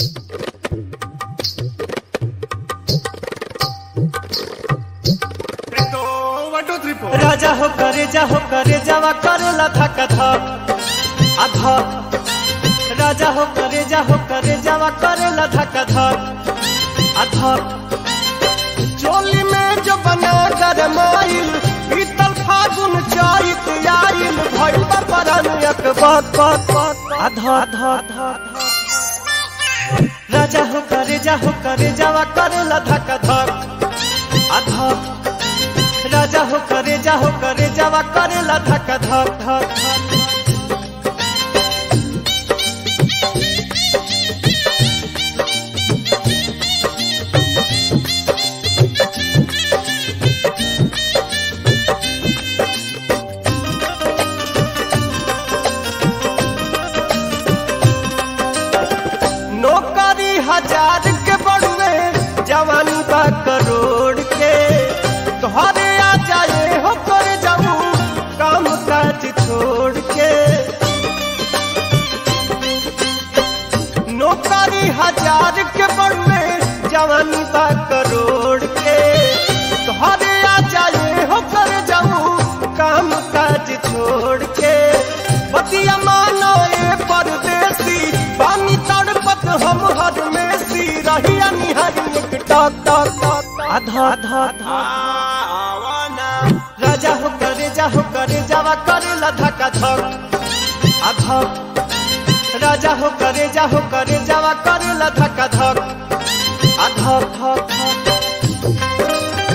राजा हो करे जा हो करे जावा करेला धक धक अधा राजा हो करे जा हो करे जावा करेला धक धक अधा चोली में जो बना कर माइल पीतल फागुन चारित आइल भइल बा परन एक बात बात बात अधा अधा अधा राजा हो करे जा हो करे जावा करेला धक धक अधा राजा हो करे जा हो करे जावा करेला धक धक धक धक नौकरी हजार के बड़ुए जवानी बा करोड़ के तोहरे आ जाए हो कर जाऊं काम काज छोड़ के नौकरी हजार के बड़ुए जवानी बा करोड़ के तोहरे आ जाए हो कर जाऊं काम काज छोड़ के बतिया मानो ए परदेसी पानी तड़पत हम हर में सी रहिया निहर एक टक टक टक आधा आधा आधा राजा हो करे जा हो करे जावा करे लधक धक आधा राजा हो करे जा हो करे जावा करे लधक धक आधा धक धक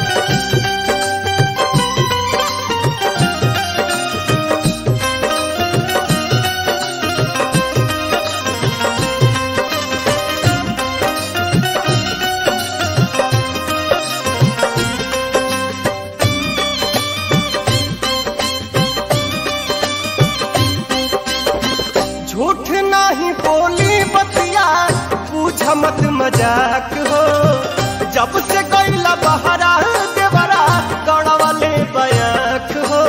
झूठ नहीं बोली बतिया पूछ मत मजाक हो जब से गईला बहरा देवरा गड़वाले बयाक हो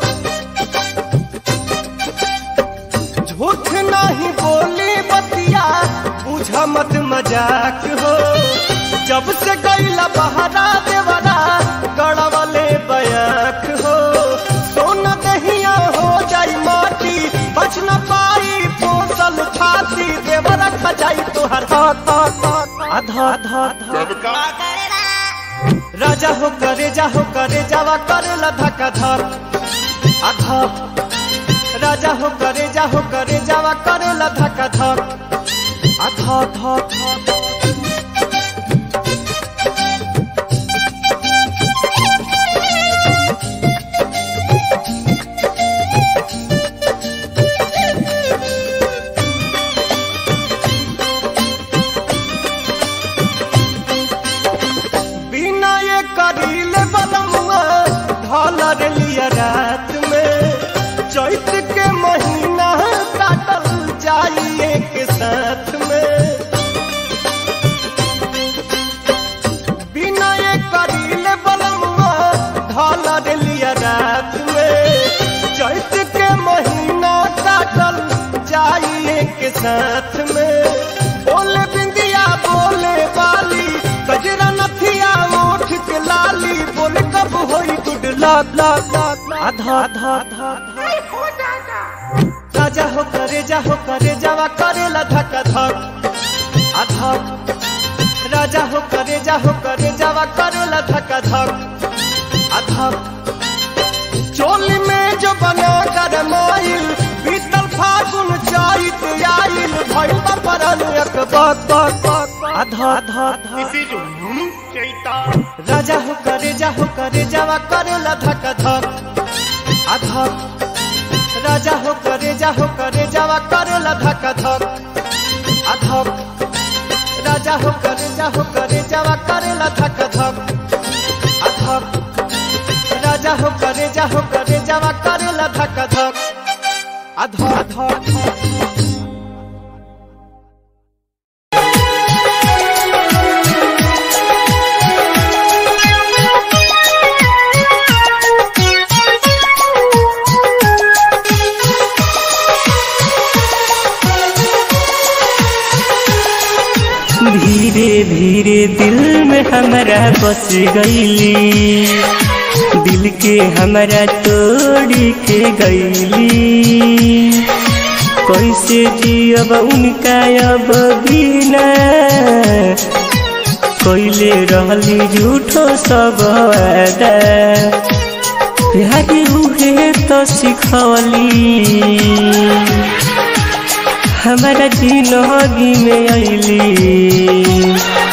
झूठ नहीं बोली बतिया पूछ मत मजाक हो जब से गईला बहरा देवरा गड़वाले बयाक हो सोना दहिया हो जाई माटी बच न पाई पोसल छाती देवर खजाई तोहर हाथ हाथ हाथ आधा आधा आधा राजा हो करे जा हो करे जावा करे लधक धक आधा राजा हो करे जा हो करे जावा करे लधक धक आधा आधा आधा बिना ये करीले बलमुआ ढालर लिया रात में चैत के महीना काटल जाइए के साथ में बिना ये करीले बलमुआ ढालर लिया रात में चैत के महीना काटल जाइए के साथ में बोले बिंदिया बोले बाली गजरा नथिया ओठ के लाली बोले कब होई गुड लाग लाग लाग आधा आधा आधा राजा हो करे जा हो करे जावा करे लधक धक आधा राजा हो करे जा हो करे जावा करे लधक धक आधा चोली में जो बना कर माइल बीतल फागुन चारित आइल भइल बा परन एक बात बात बात आधा आधा आधा राजा हो करे जा हो करे जावा करे लधक धक आधा राजा हो करे जा हो करे जावा करे लधक धक आधा राजा हो करे जा हो करे जावा करे लधक धक आधा राजा हो करे जा हो करे जावा करे लधक धक आधा आधा आधा Thank you. धीरे धीरे दिल में हमारा बस गईली दिल के हमारा तोड़ के गईली कैसे जियब उनका अब बिना कैले रहली झूठो सब वादा प्यार उहे तो सिखवली हमारा जिंदगी में अली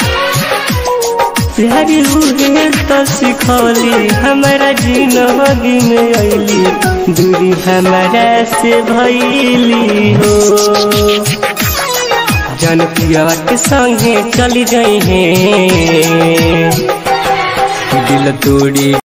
प्यार उहे तो सिखौली हमारा जिंदगी में अली दूरी हमारा से भैली हो जन पिया के संगे चली जाई है दिल तोड़ी